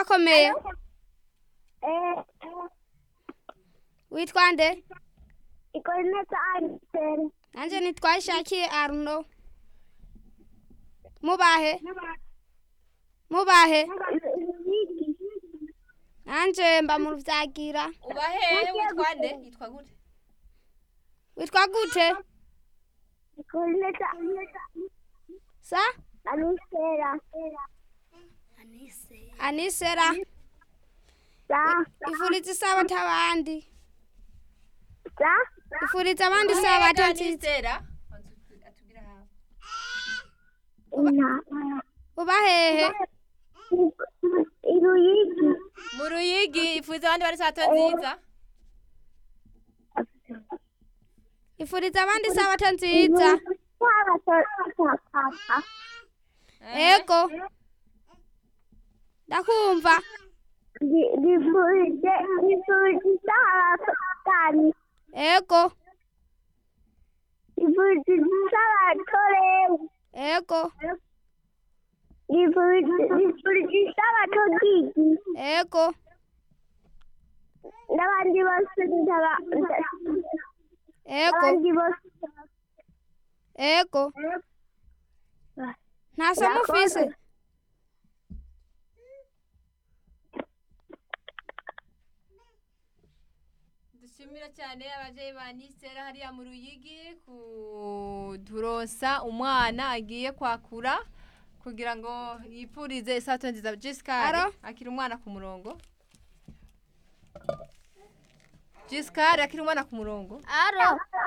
urakomeye Eh, witwa nde ikorneta anisere. nanjye nitwa ishakiye aruno mubahe mubahe nanjye mba mu rubyagira uba hehe witwa nde yitwa gute witwa gute Ikorneta sa anisera. anisera Sa, ifuriza isabato abandi sa, ifuriza abandi isabato nziza anisera atubwira hawe ina. uba hehe Iruyigi. mu ruyigi ifuza abandi bari sato nziza ifuriza abandi isabato nziza Papa. ego ndakumva Rivurije, rivurije abatani. ego Rivurije abatorewe. ego Rivurije abatogigi. ego N'abandi bose ndaba, ego abandi bose. ego nta somo ufise dushimira cyane ababyeyi ba nisera hariya mu ruyigi kuturonsa umwana agiye kwakura kugira ngo yipfurize isato nziza jisikari Alo? akiri umwana ku murongo jisikari akiri umwana ku murongo aro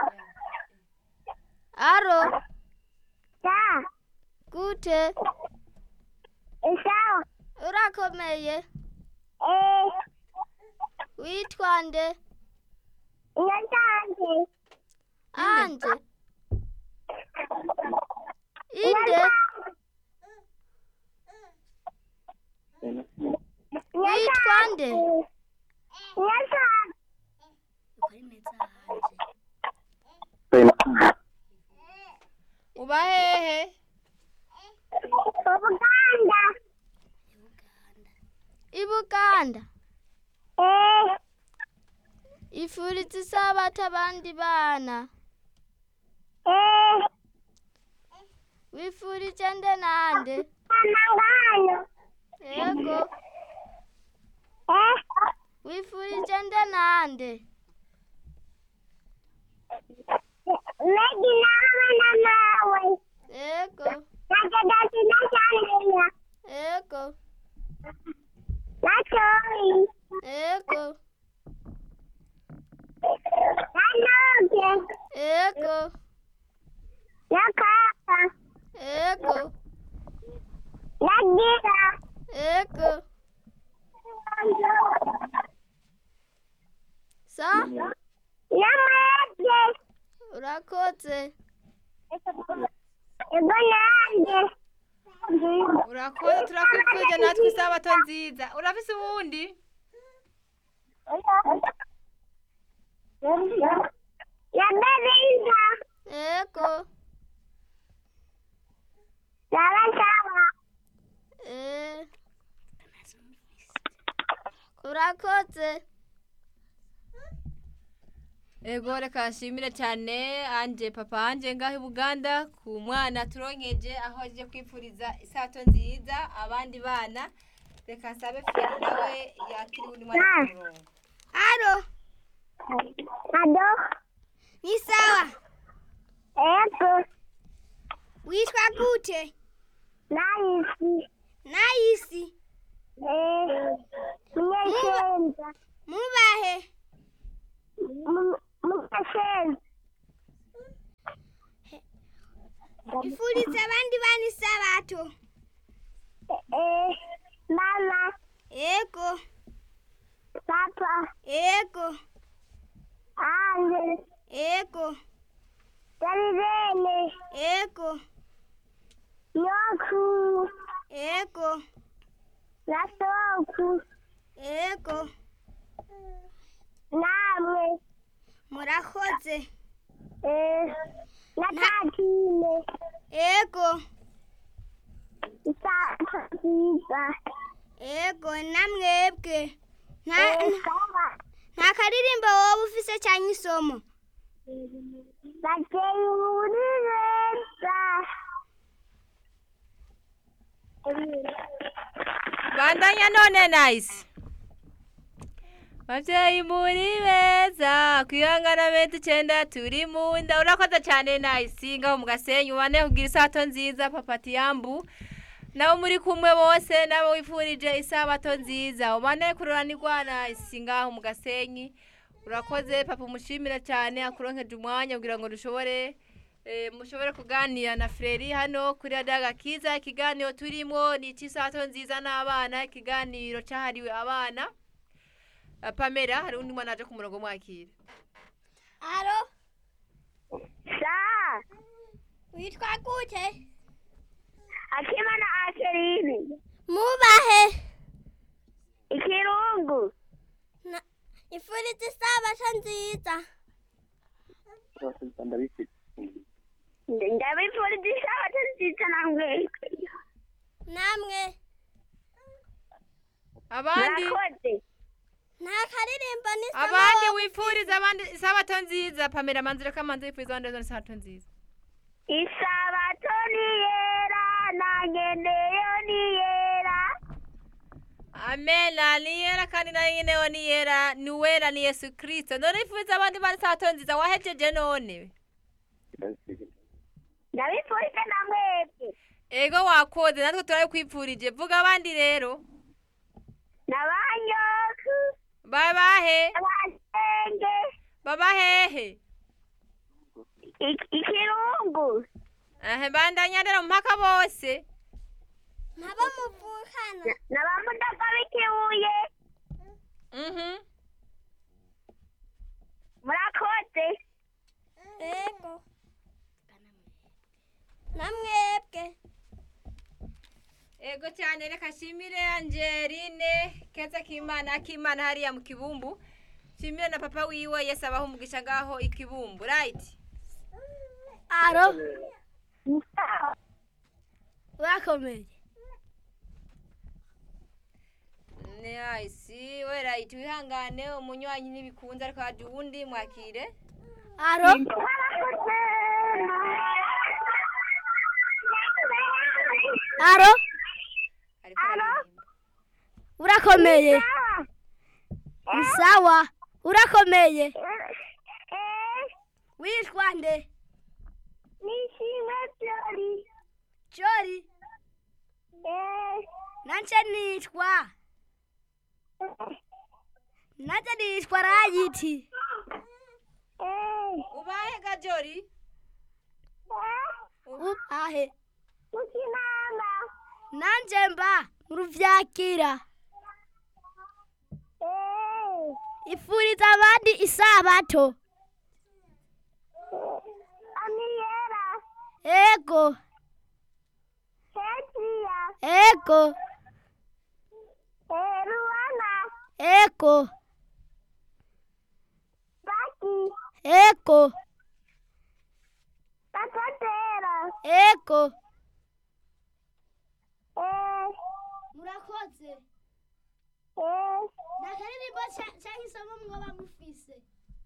aro Sa, gute sawa. urakomeye Eh, witwa nde nyatanze. anje inde witwa nde Nyatanze. uba hehe Ubuganda. ibuganda Eh, ifuriza isabato abandi bana eh, wifurije nde nande amangano. ego Eh, wifurije nde nande Megi n'abana nawe. ego Nagadasi na Shandiya. ego Na Choi. ego Na Noge. ego Na Kaka. ego Na Gira. ego sa Na Mwege. urakoze Ego nanjye. urakoze turakwifurije natwe isabato nziza urafise uwundi Na Belinda. ego Sawa sawa. eh urakoze ego reka nshimire cyane anje papa anje ngaho i buganda ku mwana turonkeje aho aje kwifuriza isato nziza abandi bana reka nsabe feri nawe yakira undi mwana ku murongo aro Ado. ni sawa Ego. witwa gute Nahisi. nayisi Eh. Munyeshenza. mubahe Munyeshenza. ifuriza abandi bana isabato Eh. Mama. ego Papa. ego Ande. ego Dalilene. ego Nyoku. ego Nasoku. ego Namwe. murakoze Eh. Natatine. ego Isato nziza. ego namwebwe nta Eh, sawa. nta karirimbo wowe ufise cyangwa isomo Bateye muri beza. bandanya none nice babyeyi muri beza kwihangana beza icyenda turi mu nda urakoze cyane nice ngaho mu gasenyi ubane kugira isato nziza papa tiyambu nabo muri kumwe bose nabo wifurije isabato nziza ubane kururanirwa nice ngaho mu gasenyi urakoze papa umushimira cyane akuronkeje umwanya kugira ngo dushobore eh, mushobore kuganira na Freri hano kuri Adaga Kiza ikiganiro turimo ni icy'isato nziza n'abana ikiganiro cyahariwe abana Ah, Pamela hari undi mwana aje ku murongo mwakira aro Sa. witwa gute Akimana Akerini. mubahe Ikirungu. ifuriza isabato nziza Ndabifurije isabato nziza namwe. namwe abandi Murakoze. nta karirimbo n'isomo abandi wowe wifuriza abandi isabato nziza Pamela manzire ko amanzi wifuriza abandi bose isabato nziza Isabato ni yera nanjye ndeyo ni yera. amena ni yera kandi nayo nyine yo ni yera ni wera ni yesu kirisito none wifuriza abandi bana isabato nziza wahejeje none Ndabifurije namwebwe. ego wakoze natwe turabikwipfurije vuga abandi rero Nabanyoku. babahe Abasenge. babahehe Ik- Ikirungu. ahe bandanya rero mpaka bose ntabo muvukana Nabamudaga b'ikibuye. mhm Murakoze. ego namwebwe ego cyane reka nshimire angeline keza k'imana akimana hariya mu kibumbu nshimire na papa wiwe yesi abaho umugisha ngaho ikibumbu rayiti aro urakomeye nayisi we rayiti wihangane umunywanyi ntibikunze ariko haje uwundi mwakire aro aro ariko araririmba urakomeye ni sawa urakomeye witwa nde Nishimwe Jolly. jori Eh, nanje nitwa nanje nitwa rayiti eh, ubahe gajori eh, ubahe Mukinama. nanje mba mu ruvyakira Eh, ifuriza abandi isabato Amiera. ego Hetria. ego Eh, Ruana. ego Baki. ego Takatera. ego Eh, murakoze eh, nakaririmbo cyangwa isomo mwoba mufise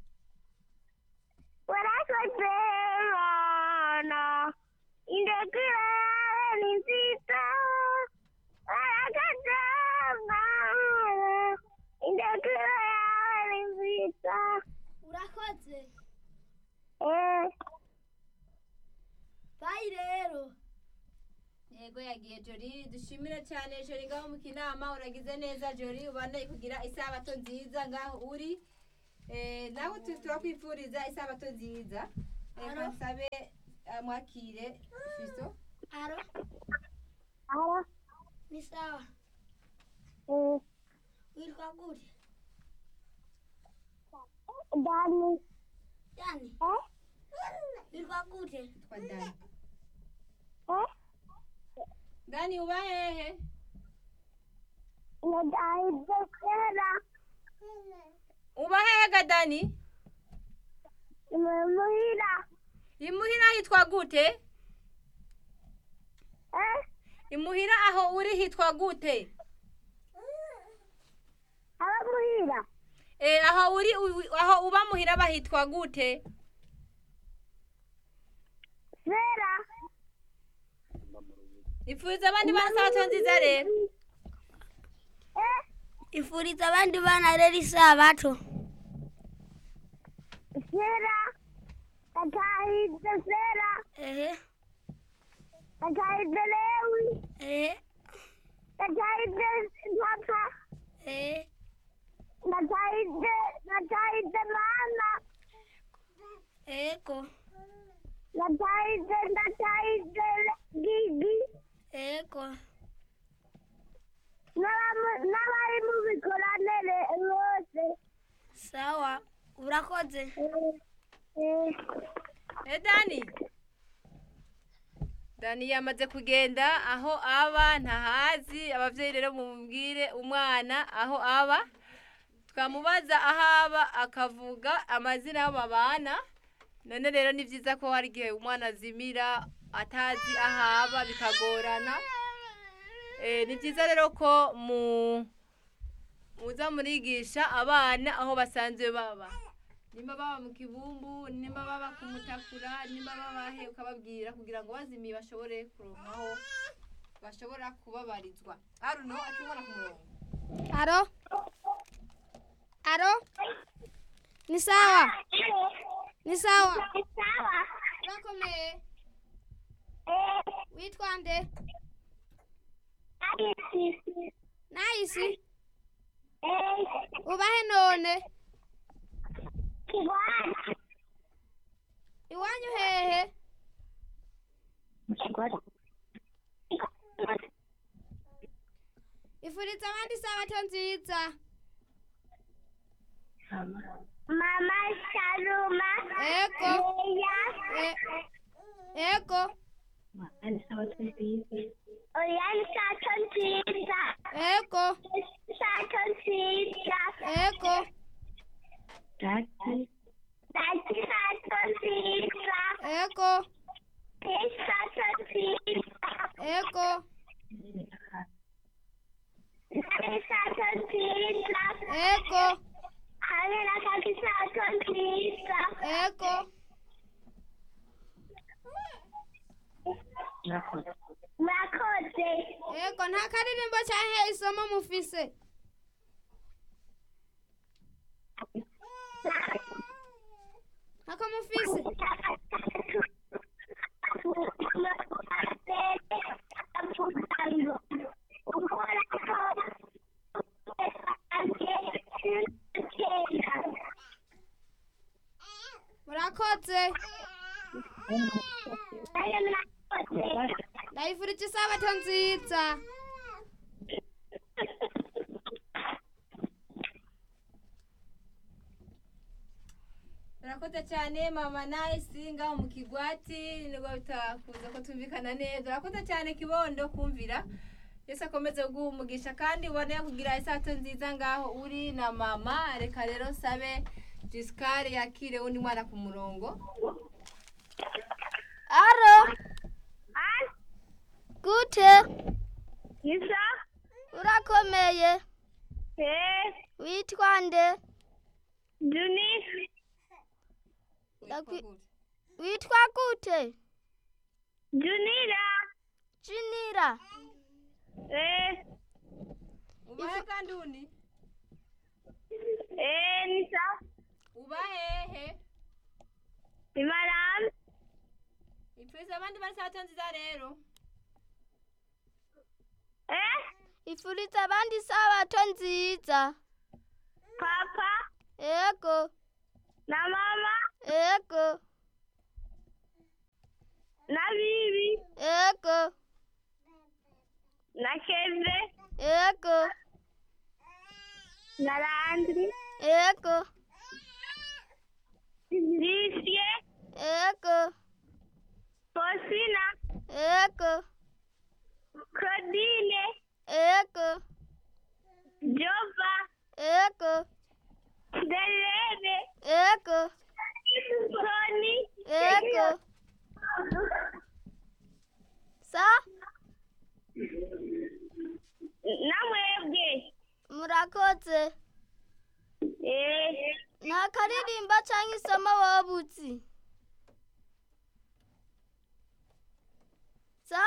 warakoze Mana. Indekira ni nziza. Warakoze Mana. Indekira ni nziza. urakoze Eh, bayi rero yego yagiye jori dushimire cyane jori ngaho mu kinama uragize neza jori ubane kugira isabato nziza ngaho uri Eh, nawe tu- turakwifuriza isabato nziza reka nsabe eh, mwakire fiso aro aro. ni sawa Eh, witwa gute Dani. yani Eh, witwa gute twa dani eh, dani uba hehe Nadai Dekera. uba hehe ga dani Imuhira. imuhira hitwa gute Eh, imuhira aho uri hitwa gute muhira Eh, aho uri u- aho uba muhira bahitwa gute sera ipfuriza abandi bana isabato nziza rero eh ifuriza abandi bana rero isabato sera atahidde sera ehe atahidde lewi ehe atahidde papa ehe natahidde natahidde mama eko natahidde natahidde gigi eko n'abamu- n'abari mu bikoranire bose sawa urakoze Eh, Eh, dani dani yamaze kugenda aho aba ntahazi abavyeyi rero mumubwire umwana aho aba twamubaza aho aba akavuga amazina y'abo babana none rero ni vyiza ko hari igihe umwana azimira atazi aho aba bikagorana Eh, ni vyiza rero ko mu muza murigisha abana aho basanzwe baba nimba baba mu kibumbu nimba baba ku mutakura nimba baba he ukababwira kugira ngo bazimiye bashobore kuronkaho bashobora kubabarizwa aruno akibona ku murongo aro aro ni sawa ni sawa sawa urakomeye Eh, witwa nde abisi nahisi Eh, ubahe none kigwara iwanyu hehe ifuriza abandi isabato nziza mama sharuma eko Leya e- eko Oriane sato nziza eko sato nziza eko Dati sato nziza eko Pei sato nziza eko Nare sato nziza eko Hamira kaki sato nziza eko Murakoze eko nta karirimbo canke isomo mufise ntako mufise murakoze ndayifurije isabato nziza urakoze cyane mama nayisi ngaho mu kigwati nibwo bitakuza ko tumvikana neza urakoze cyane kibondo kumvira yesu akomeze kuguha umugisha kandi ubone kugira isato nziza ngaho uri na mama reka rero nsabe jisikari yakire undi mwana ku murongo aro gute Isa? urakomeye Eh, witwa nde Juni? Ndakwi- witwa gute Junira? jinira Eh, ubahe kandi uni eh, Nisa? uba hehe Imaram? ipfuriza abandi bari isato nziza rero Eh, ifuriza abandi isabato nziza Papa? ego Na mama? ego Na Bibi? ego Na Keve? ego Na Landry? ego Lisie? ego Fosina? ego Claudine? ego Jova? ego Delebe? ego Tony? ego sa Na mwebwe? murakoze nta karirimba cyangwa isomo wowe uzi sa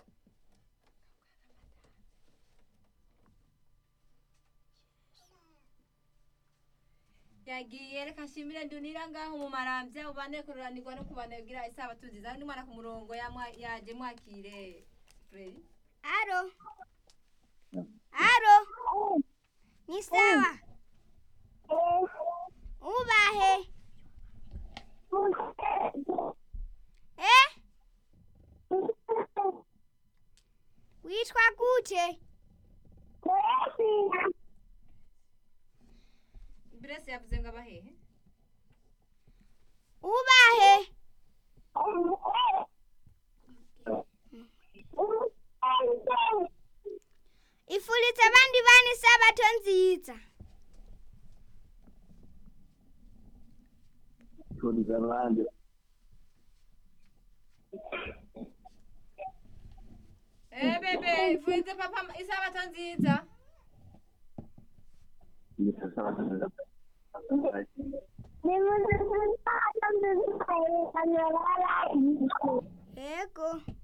yagiye reka nshimire ndunira ngaho mu marambya ubane kururanirwa no kubanabwira isabato nziza undi mwana ku murongo yamwa- yaje mwakire Freddy. aro aro ni sawa ubahe eh witwa gute Grace yavuze ngo abahehe ubahe ifuritse abandi bana isabato nziza turiza abandi eh bebe ifuritse papa isabato nziza yego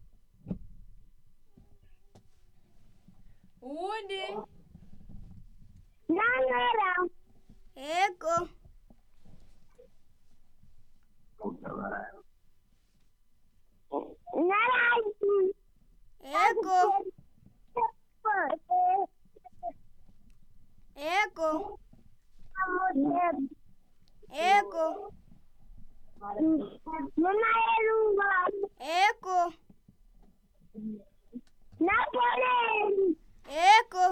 uwundi yego yego yego yego Mama Elunga, yego Napoleon, yego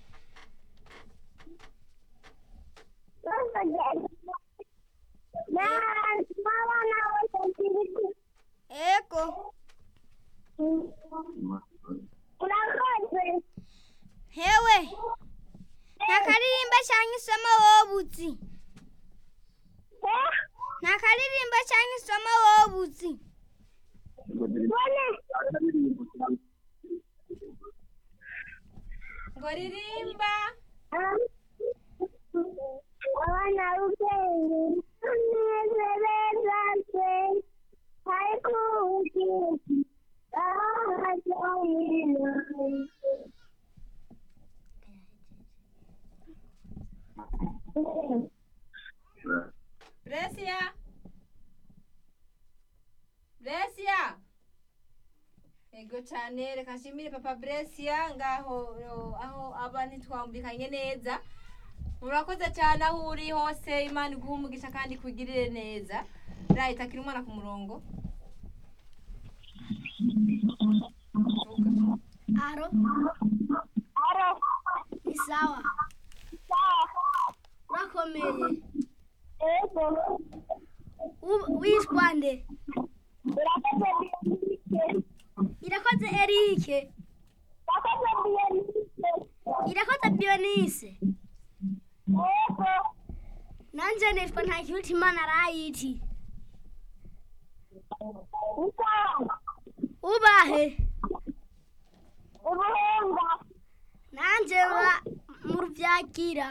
don't forget. Na, mama na wasafiri. yego Urakoze. hewe nta karirimba cyangwa isomo wowe uzi Eh? nta karirimba cyangwa isomo wowe uzi Bone. ngo ririmba Abana ubwenge tunezereza twe ariko ubwenge ahajyanye Bresia Bresia Ego cyane reka nshimire papa Bresia ngaho yo, aho aba ntitwambikanye neza murakoze cyane aho uri hose imana iguha umugisha kandi kugirire neza rayi takira umwana ku murongo aro Aro. ni sawa urakomeye Ego. U- witwa nde Urakoze irakoze erike Urakoze Beyonce. irakoze bionise Ego. nanje nitwa ntakirutimana rayiti Isawa. ubahe Ubuhenga. nanje ba mu rubyakira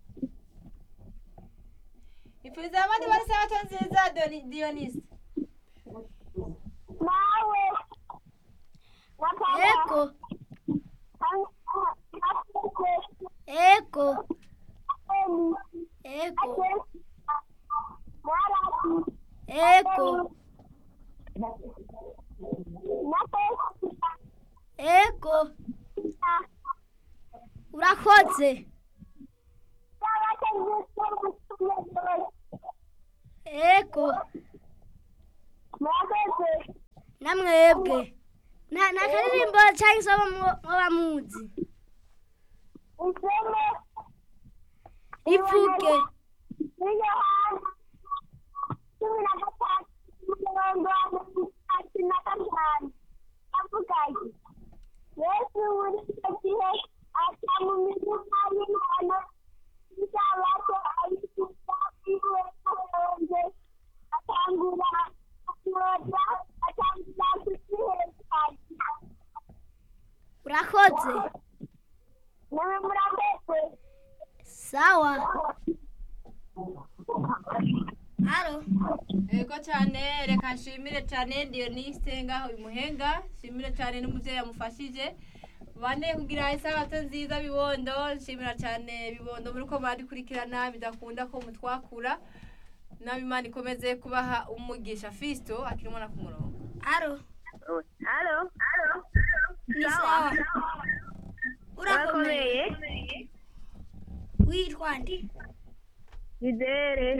ipfuza abandi bari sabato nziza Doni- Dionisi Nawe. Wakaba. eko Ekuke. eko Eni. eko Ake. Maraki. eko Napesa. eko urakoze eko namwebwe nta nta karirimbo cyangwa isomo mu- muba muzi rivuge yesu muri icyo gihe aca mu mirima y'ingano isabato ayisuka iwe aronze atangura kuyoza atangira kuziherekanya urakoze nawe murakoze sawa alo Ego cyane reka nshimire cyane Dioniste ngaho imuhenga nshimire cyane n'umubyeyi yamufashije bane kugira isabato nziza bibondo nshimira cyane bibondo muri ko badikurikirana bidakunda ko mutwakura nabi Imana ikomeze kubaha umugisha Fisto akirimo na ku murongo alo Halo? ni sawa urakomeye Urakomeye? witwa ndi Nizere.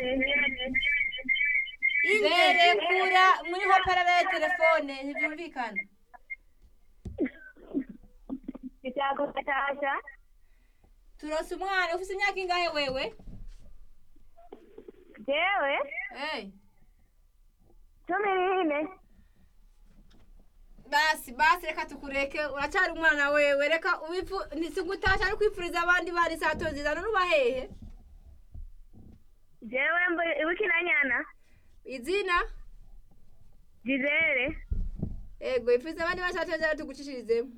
Zere kura muri ho parara ya telefone ntibyumvikana Kitako Natasha. turose umwana ufite imyaka ingahe wewe Jewe? hey. Cumi n'ine. basi basi reka tukureke uracyari umwana wewe reka ubifu nisigutasha ari kwifuriza abandi bari isato nziza none uba hehe Jewe mbo- Bukinanyana. izina Nizere. ego ifuriza abandi bari isato nziza tugucishirizemo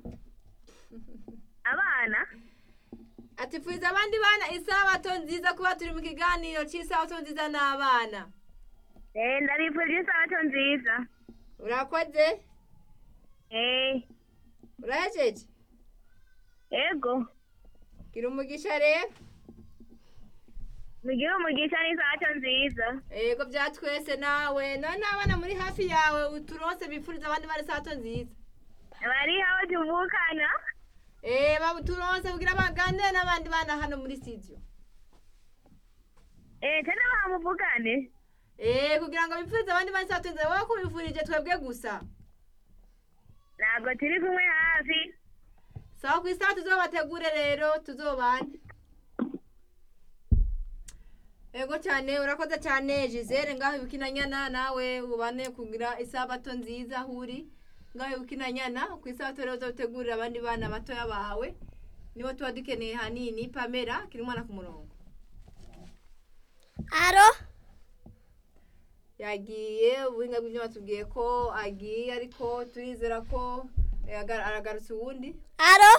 Abana? ati ifuriza abandi bana isabato nziza kuba turi mu kiganiro cy'isabato nziza n'abana Eh, ndabifurije isabato nziza. urakoze Eh, urahejeje ego. gira umugisha rero Mugire umugisha n'isabato nziza. ego bya twese nawe none abana muri hafi yawe uturose bifuriza abandi bari isabato nziza Bari aho tuvukana. Eh, babu turonse kugira baganire n'abandi bana hano muri studio. Eh, tena bamuvugane. Eh, kugira ngo bipfuze abandi bana satunze wowe ko bifurije twebwe gusa. Ntabwo turi kumwe hafi. Sawa ku isaha tuzobategure rero tuzobane. Ego cyane urakoze cyane Gisele ngaho ibukinanyana nawe ubane kugira isabato nziza huri ngaho ibukinanyana ku isabato rero uzotegurira abandi bana batoya bawe nibo tuba dukeneye hanini Pamela kiri umwana ku murongo alo yagiye ubuhinga bw'ibyo batubwiye ko agiye ariko turizera ko eh, aga- aragarutse uwundi alo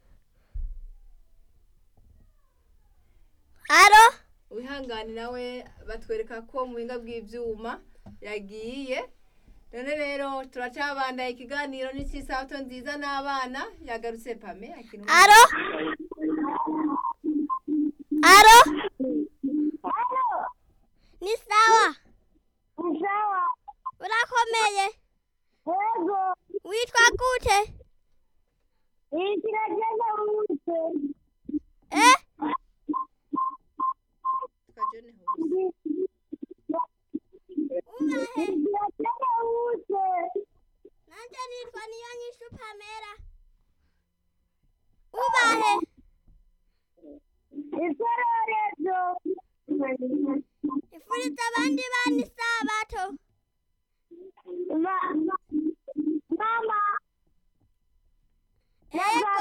alo wihangane nawe batwereka ko mu buhinga bw'ibyuma yagiye none rero turacabandaye ikiganiro n'icy'isabato nziza n'abana yagarutse pame akiri umwana. alo alo ni sawa Sawa. urakomeye Ego. witwa gute Ikiragenda wuse. eh Twa John Hose. ubahe Ikiragenda wuse. nanje nitwa niyo nyishu pamela ubahe Isororezo. ifuriza abandi bana isabato Ma, mama. ego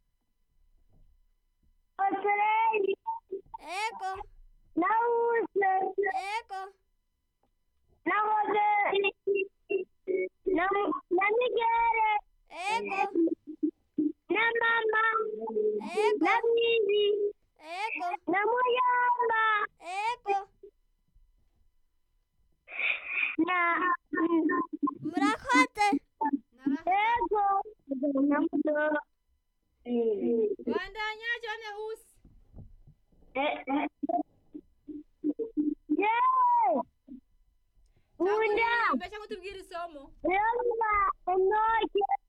Osereri. ego Na wuse. ego Na moderi. Na, na Migere. ego Na mama. ego Na Mimi. ego Na Muyamba. ego Na. murakoze Ego. Na Mudoro. bandanya John Hose. Yeah. Cyangwa Bunda. uririmbe cyangwa utubwire isomo Yalla. Enoke.